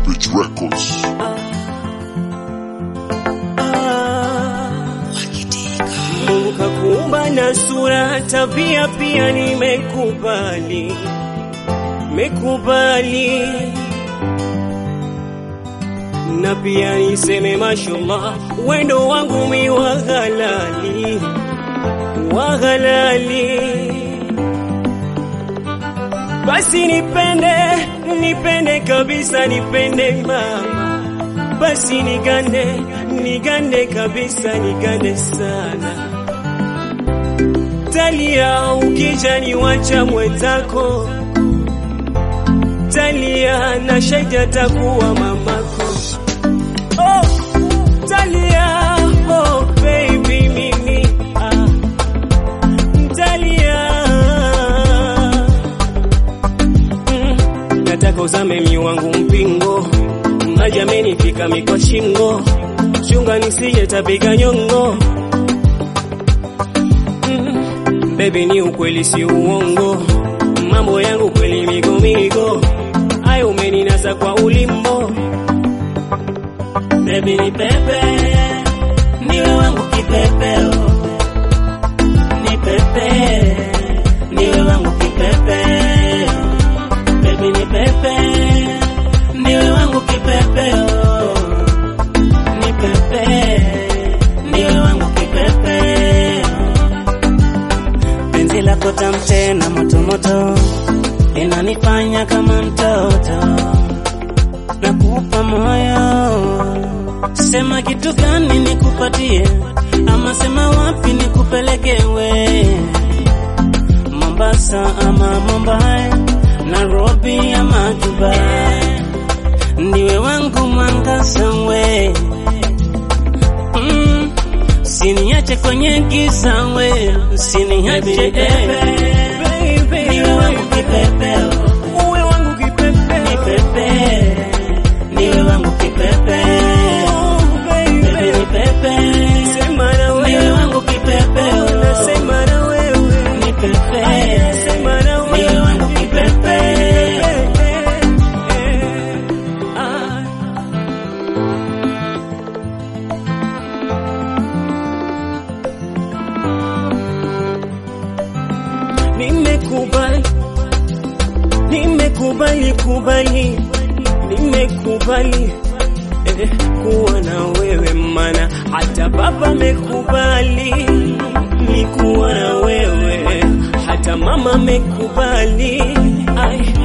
Beach Records. Mungu kakuumba na sura, tabia pia nimekubali, mekubali na pia niseme mashallah, wendo wangu mi wa halali, wa halali. Basi nipende, nipende kabisa, nipende mama, basi nigande, nigande kabisa, nigande sana. Talia ukija niwacha mwenzako, Talia na shahidi atakuwa mamako. Oh, Talia, oh baby mimi ah, Talia mm, nataka uzame mi wangu mpingo, maji amenifika mi kwa shingo, chunga nisije tapiga nyongo mm, baby ni ukweli si uongo, mambo yangu kweli migomigo, ayo umeninasa kwa ulimbo Baby ni pepe, niwe wangu kipepeo. Ni pepe, niwe wangu kipepeo. Baby ni pepe, niwe wangu kipepeo. Ni pepe, niwe wangu kipepeo. Penzi lako tamu tena moto moto, inanifanya kama mtoto nakupa moyo, sema kitu gani nikupatie, ama sema wapi nikupelekewe, Mombasa ama Mumbai, Nairobi ama Dubai, ndiwe wangu mwangaza we mm, siniache kwenye giza we, siniache Baby, niwe wangu kipepeo uwe wangu kipepeo. Nipepe, niwe wangu kipepe. Oh, baby. Baby nipepe, Sema na wewe. niwe wangu kipepe. Nasema na wewe. Nipepe, Sema na wewe. niwe wangu kipepe. Ah. Nimekubali, nimekubali, kubali, nimekubali eh, kuwa na wewe, mana hata baba amekubali ni kuwa na wewe, hata mama amekubali. Ai,